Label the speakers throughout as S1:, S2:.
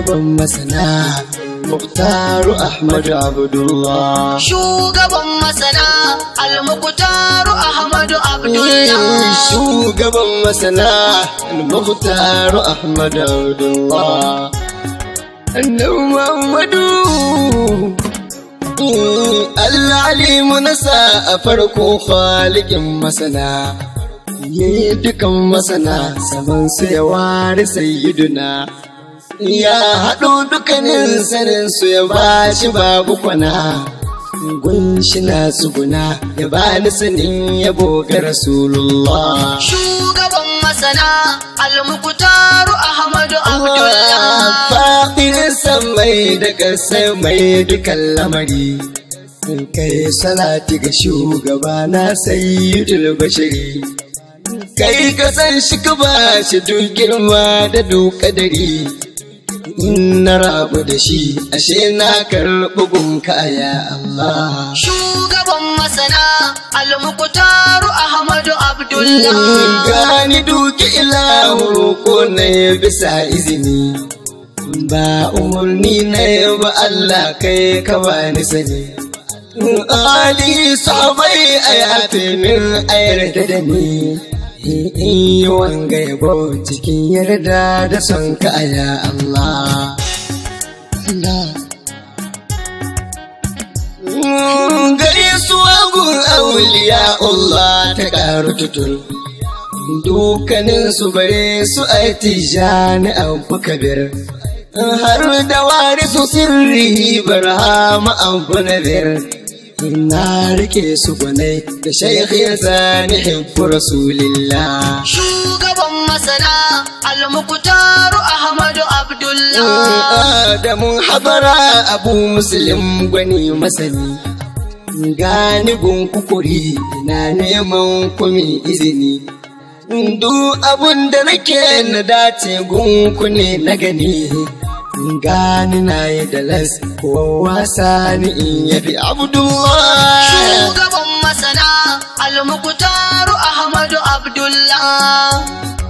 S1: shugaban masana Muktaru Ahmadu Abdullah
S2: Shugaban masana Almukutaru Ahmadu Abdullah.
S1: shugaban masana Muktaru Ahmadu Abdullah Annabi Muhammadu Allah alimu nasa a farko khalikin masana yayi dukan masana saman su ya ware sayyiduna ya haɗo dukkanin sanin su ya bashi babu kwana gunshi na tsuguna ya bani sanin yabo ga rasulullah
S2: Shugaban masana Almukutaru Ahmadu Abdullah.
S1: faɗin mai da ƙasai mai dukan lamari kai salati ga shugaba na sayyidul bashiri kai ka san shi ka ba shi duk girma da duk kadari in na rabu da shi ashe na karɓi gunka ya Allah
S2: Shugaban masana Almukutaru Ahmadu Abdullah.
S1: gani duki ilahu ko na ya bisa izini ba umarni na ya ba Allah kai ka bani sani Ali sahabai a yafe min a yarda da ni in yi wanga yabo cikin yarda da son ka ya Allah Allah gare su agun auliya Allah ta ƙaru tutur dukkanin su bare su aitija na abu kabir har da wari su sirri barhama abu nadir na rike su gwanai da shaikhi ya sani hibbu rasulillah
S2: Shugaban masana Almukutaru Ahmadu Abdullah.
S1: Adamun habara abu muslim gwani masani gani gun kukuri na neman kumi izini duk abun da nake na dace gunku ne na gani gani na yi da las ko wasa ni in yabi abdullah
S2: Shugaban masana Almukutaru Ahmadu Abdullah.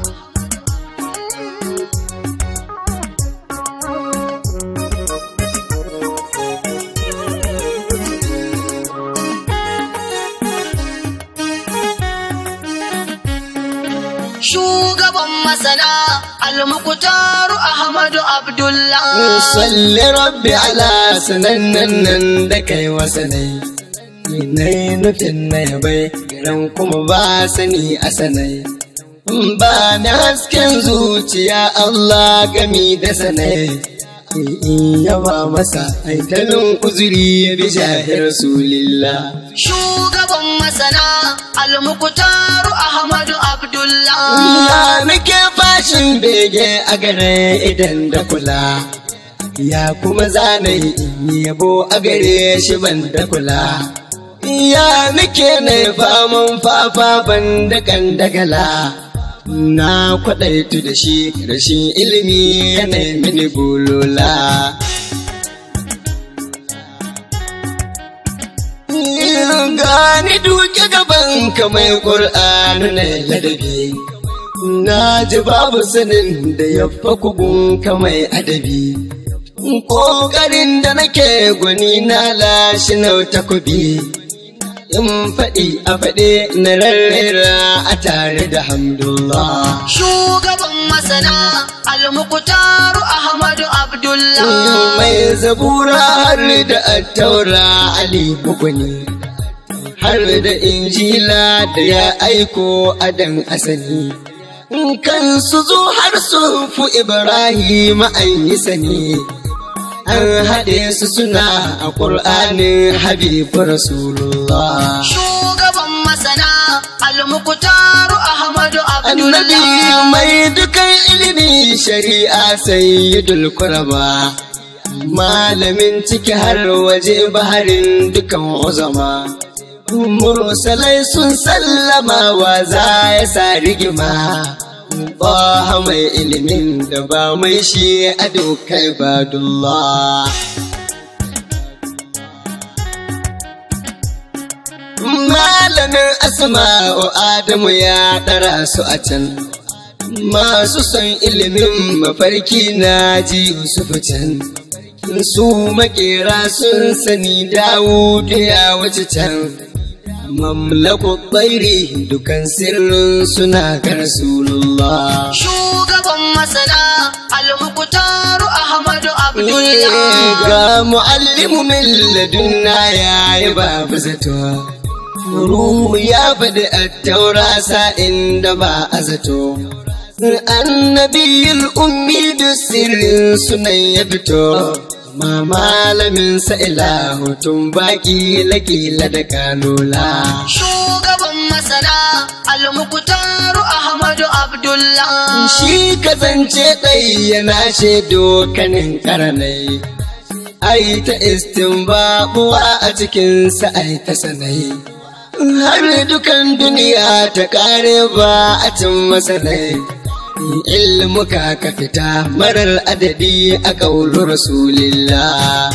S2: Shugaban masana Almukutaru Ahmadu Abdullah.
S1: salli rabbi ala sanannen nan da kai wasanai Nai nufin na yabai garan kuma ba sani a sanai ba na hasken zuciya Allah gami da sanai in yaba masa aitalin uzuri ya bi shahir rasulillah
S2: Shugaban masana Almukutaru Ahmadu Abdullah.
S1: Ya nake fashin bege a gare idan da kula ya kuma zana yi yabo a gare shi ban da kula ya nake na faman fafa ban da kandagala na kwaɗaitu da shi rashin ilimi yanayi mini bulola gani duke gaban ka mai ƙur'ani na ladabi na ji babu sanin da ya kugun ka mai adabi ƙoƙarin da nake gwani na lashi na takobi in faɗi a faɗe na rarrera a tare da hamdulillah
S2: Shugaban masana Almukutaru Ahmadu Abdullah.
S1: mai zabura har da attaura ali bukuni har da injila da ya aiko adan asali kan su zo har sun fi ibrahim an yi sani an haɗe su suna a ƙur'anin habibu rasulullah
S2: Shugaban masana Almukutaru Ahmadu
S1: annabi
S2: Abdullah.
S1: mai dukan ilimi shari'a sayyidul kurama malamin ciki har waje baharin dukan uzama mursalai sun sallama wa za ya sa rigima ba mai ilimin da ba mai shi a dokai badullah malamin asma'u adamu ya ɗara su a can masu son ilimin mafarki na ji Yusuf can su makera sun sani Dawudu ya wuce can mamlaku tsairi dukan sirrin suna ga Rasulullah
S2: Shugaban masana Al-Muqtaru Ahmadu Abdullah.
S1: ga mu'allimu min ladunna ya yi babu zato ruhu ya faɗi a taura sa'in da ba a zato annabiyul ummi da sirrin sunan ya fito ma malamin sa ilahu tun baki lakila da kalula
S2: Shugaban masana Al-Muqtaru Ahmadu Abdullah.
S1: shi kasance ɗai yana shaido kanin karanai ai ta istinbabuwa a cikinsa ai ta sanai har dukan duniya ta kare ba a cin masanai ilmuka ka fita marar adadi a ƙaunar rasulillah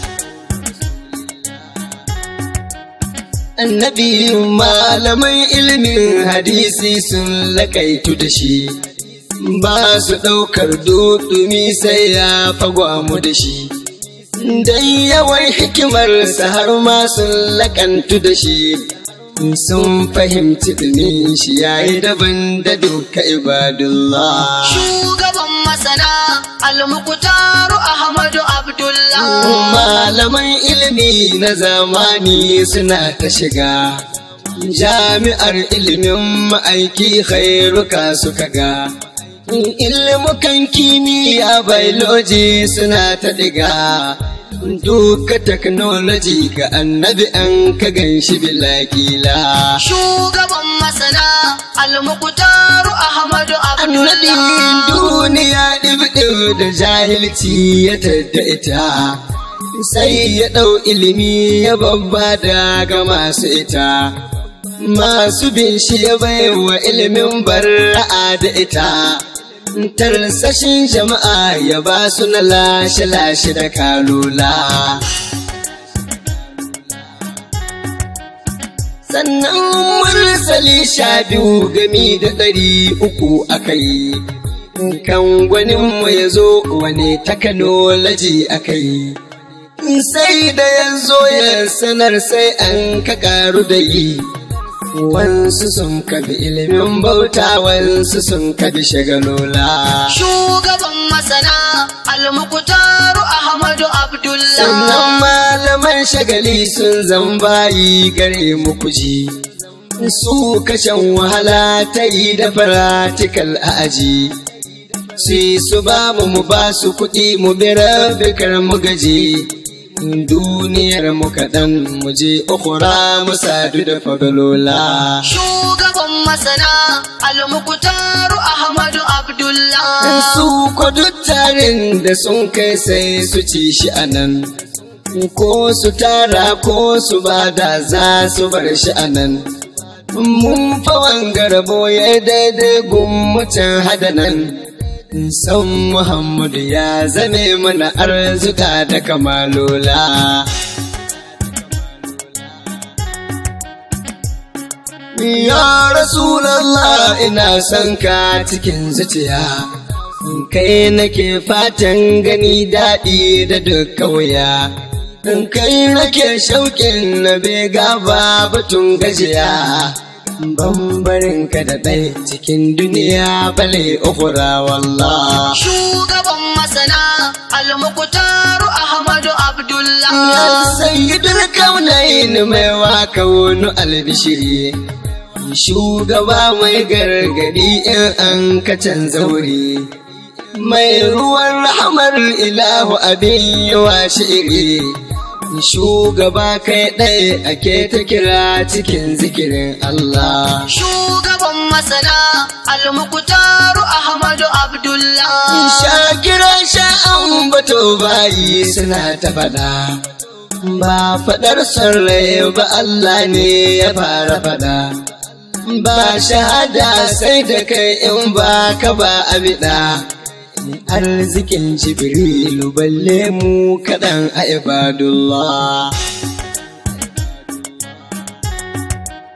S1: annabi malaman ilimin hadisi sun lakaitu da shi ba su ɗaukar dudumi sai ya fagwamu da shi dan yawan hikimarsa har ma sun lakantu da shi sun fahimci ɗumin shi yayi daban da duka ibadullah
S2: Shugaban masana Al-Muqtaru Ahmadu Abdullah.
S1: malaman ilimi na zamani suna ta shiga jami'ar ilimin ma'aiki khairuka suka ga ilmukan kimiyya biology suna ta diga duka technology ga annabi an ka ganshi bilakila
S2: Shugaban masana Al-Muqtaru Ahmadu
S1: annabi
S2: Abdullah.
S1: duniya ɗibɗib da jahilci ya tadda ita sai ya ɗau ilimi ya babba ga masu ita masu bin shi ya baiwa ilimin barra'a da ita tarsashin jama'a ya ba su na lashe-lashe da kalula sannan mursali sha biyu gami da ɗari uku aka yi kan gwaninmu ya zo wani takanoloji aka yi sai da ya zo ya sanar sai an ka karu da yi wansu sun kabi ilimin bauta wansu sun kabi shagalola
S2: Shugaban masana Al-Muqtaru Ahmadu
S1: sannan
S2: Abdullah.
S1: malaman shagali sun zambayi gare mu kuji su kashen wahala ta yi da faratikal a aji sai su ba mu mu ba su kuɗi mu bi rabikar mu gaji duniyar mu kaɗan mu je ukura mu sadu da fagalola
S2: Shugaban masana Al-Muqtaru Ahmadu Abdullah.
S1: su ko duk tarin da sun kai sai su ci shi a nan ko su tara ko su bada za su bar shi a nan mun fawan garbo ya daidai gummucin hada nan san muhammadu ya zame mana arzuka da kamalola Ya Rasulallah ina son ka cikin zuciya, kai nake fatan gani daɗi da dukkan wuya. Kai nake shauƙin na bega ba batun gajiya, bambarin ka da ɗai cikin duniya bale ukura wallah.
S2: Shugaban masana Al-Muqtaru Ahmadu
S1: Ya
S2: Abdullah.
S1: sayyidul kaunayin mai waka wani albishiri. Shugaba mai gargadi in an ka canza wuri. Mai ruwan rahamar ilahu abin yawa shiri. Shugaba kai ɗaya ake ta kira cikin zikirin Allah.
S2: Shugaban masana Al-Muqtaru Ahmadu Abdullah.
S1: Shakira sha'an bato bayi suna ta faɗa. Ba faɗar son rai ba Allah ne ya fara faɗa. Ba shahada sai da kai in ba ka ba abida. Arzikin Jibrilu balle mu kaɗan a ibadullah.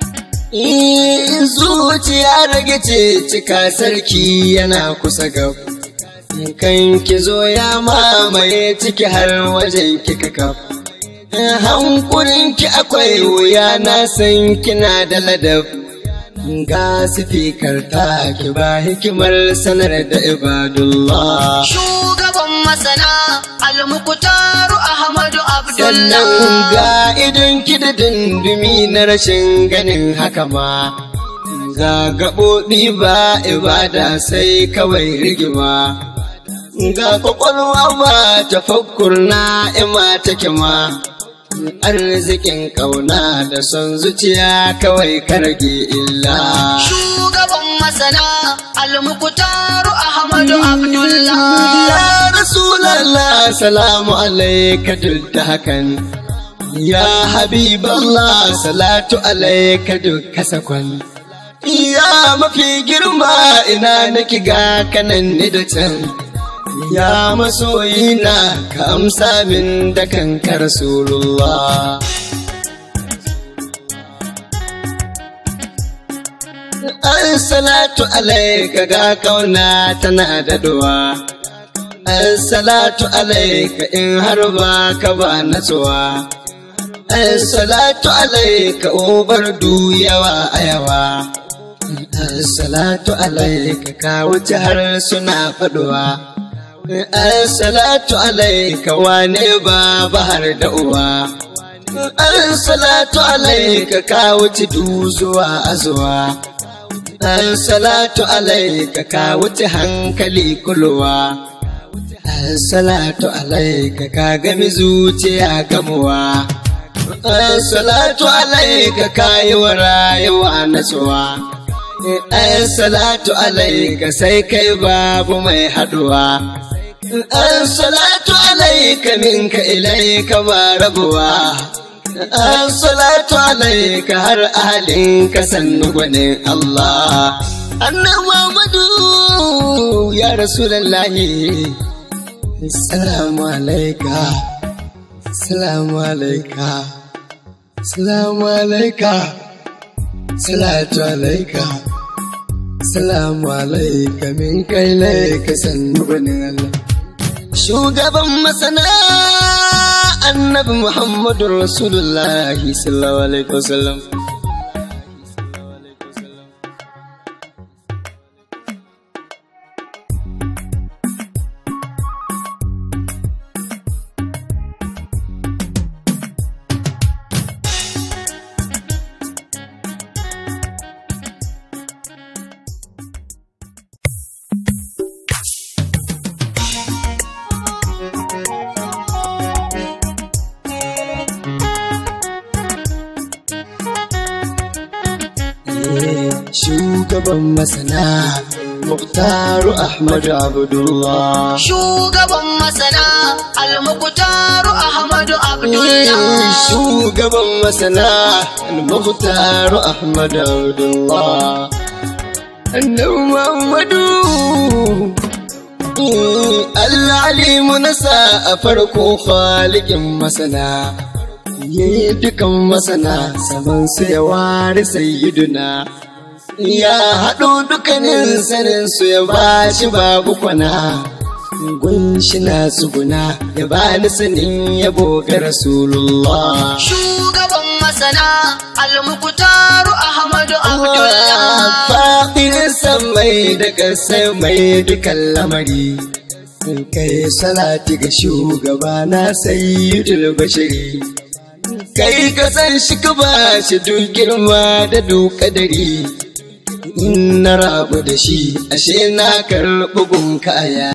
S1: In zuciya rage ce cika sarki yana kusa gab. Kan ki zo ya mamaye ciki har wajen kika kaf. Hankulin ki akwai wuya na san kina da ladab. Ga sifikar ta ki ba hikimar sanar da ibadullah.
S2: Shugaban masana almukutaru Ahmadu
S1: Sannan
S2: Abdullah.
S1: ga idon ki da dundumi na rashin ganin haka ma. Ga gaɓoɓi ba ibada sai kawai rigima. Ga kwakwalwa ba tafakkur na ima take ma. Arzikin ƙauna da son zuciya kawai karge illa.
S2: Shugaban masana almukutaru Ahmadu Abdullah.
S1: Ya Rasulallah salamu alaika duk da hakan. Ya Habiballah salatu alaika duk kasakon. Ya mafi girma ina nake ga kanan ni da can. Ya masoyina ka amsa min da kanka Rasulullah. Assalatu alaika ga kauna tana daɗuwa. Assalatu alaika in har ba ka ba natsuwa. Assalatu alaika ubar du yawa a yawa. Assalatu alaika ka wuce har suna faɗuwa. Assalatu alaika wane ba bahar da uwa. Assalatu alaika ka wuce du zuwa azuwa. Assalatu alaika ka wuce hankali kulwa. Assalatu alaika ka gami zuciya gamuwa. Assalatu alaika ka yi wa rayuwa natsuwa. Assalatu alaika sai kai babu mai haduwa. Assalatu alaika minka ilaika ba rabuwa. Assalatu alaika har ahalinka sannu gwanin Allah. Annan Muhammadu ya Rasulallahi. Salamu alaika. Salamu alaika. Salamu alaika. Salatu alaika. Salamu alaika min kai laika sannu gwanin Allah. Shugaban masana annabi Muhammadu Rasulullahi sallallahu alaihi wasallam. Shugaban masana Muktaru Ahmadu Abdullah.
S2: Shugaban masana almukutaru Ahmadu Abdullah.
S1: Shugaban masana Muktaru Ahmadu Abdullah. Annabi Muhammadu. Allah alimu nasa a farko khalikin masana. Yayi dukan masana saman su ya ware sayyiduna. Ya haɗo dukkanin sanin su ya ba shi babu kwana. Gunshi na tsuguna ya ba ni sanin yabo ga Rasulullah.
S2: Shugaban masana almukutaru Ahmadu Abdullah.
S1: Faɗin san mai da ƙasar mai dukan lamari. Kai salati ga shugaba na sayyidul bashiri. Kai ka san shi ka ba shi duk girma da duk kadari. In na rabu da shi, ashe na karɓi gun kaya.